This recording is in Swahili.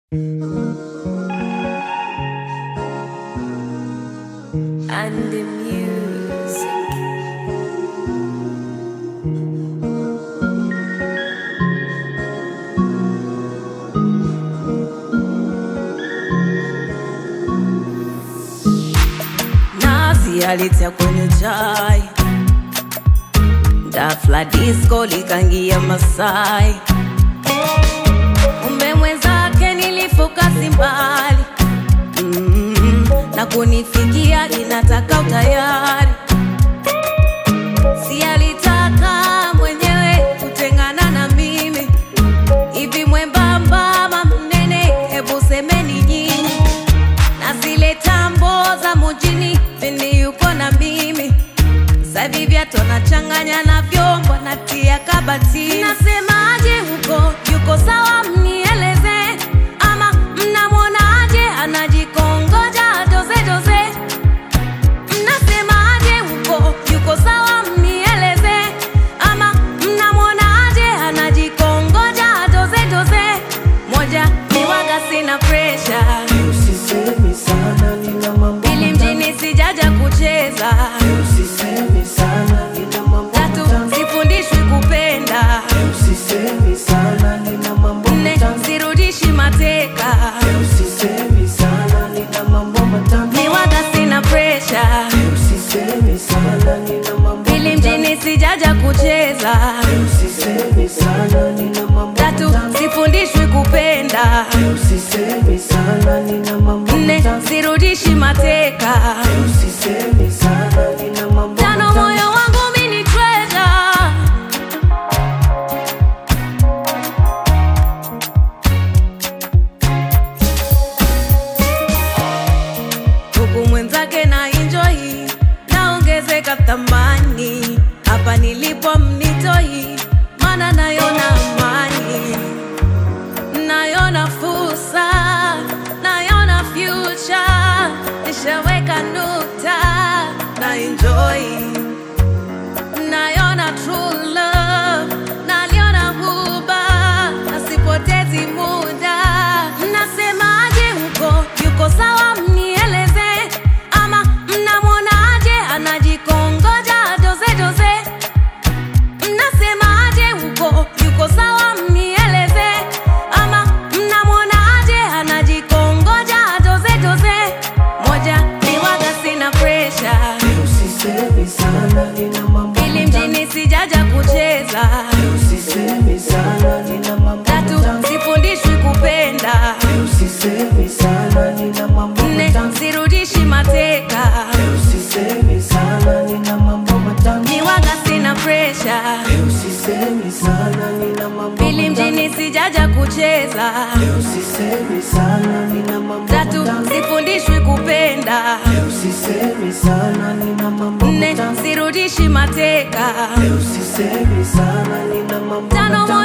and the music. Nazi alitia kwenye chai, dafla disco likangia Masai, kumbe mwenzake nilifokasi mbali mm, na kunifikia inataka utayari, si alitaka mwenyewe kutengana na mimi hivi mwembamba ama mnene, hebu semeni nyinyi na zile tambo za mujini pindi yuko na mimi sahivi vyato nachanganya na vyombo natia kabati nasemaje huko yuko sawa mnieleze ama mnamwonaje anajikongoja doze doze mnasemaje huko yuko sawa mnieleze ama mnamwonaje anajikongoja doze doze moja niwaga sina presha Usisemi sana nina mambo Pili mjini sijaja kucheza, Usisemi sana nina mambo tatu matamu. sifundishwi kupenda, Usisemi sana nina mambo nne matamu. sirudishi mateka, Usisemi sana nina mambo matamu. niwaga sina presha. Usisemi sana nina mambo Pili matamu. mjini sijaja kucheza, Usisemi sana nina mambo tatu matamu. sifundishwi kupenda, Usisemi sana nina mambo nne matamu. sirudishi mateka, Usisemi sana nina mambo tano matamu. moyo wangu mini treasure huku mwenzake na enjoy naongezeka thamani hapa nilipo mnitoi mana nayona amani nayona fursa nayona future nishaweka nukta na enjoy nayona true love naliona huba nasipotezi muda mnasemaje huko yuko sawa mnieleze ama mnamwonaje anajikongoja doze doze mnasemaje huko yuko sawa mnieleze ama mnamwonaje anajikongoja doze doze moja niwaga sina presha Usisemi sana nina mambo Pili matamu. mjini sijaja kucheza, Usisemi sana nina mambo tatu matamu. sifundishwi kupenda, Usisemi sana nina mambo nne matamu. sirudishi mateka, Usisemi sana nina mambo matamu. niwaga sina presha. Usisemi sana nina mambo Pili matamu. mjini sijaja kucheza, Usisemi sana nina mambo tatu matamu. sifundishwi kupenda, Usisemi sana nina mambo nne matamu. sirudishi mateka, Usisemi sana nina mambo tano matamu.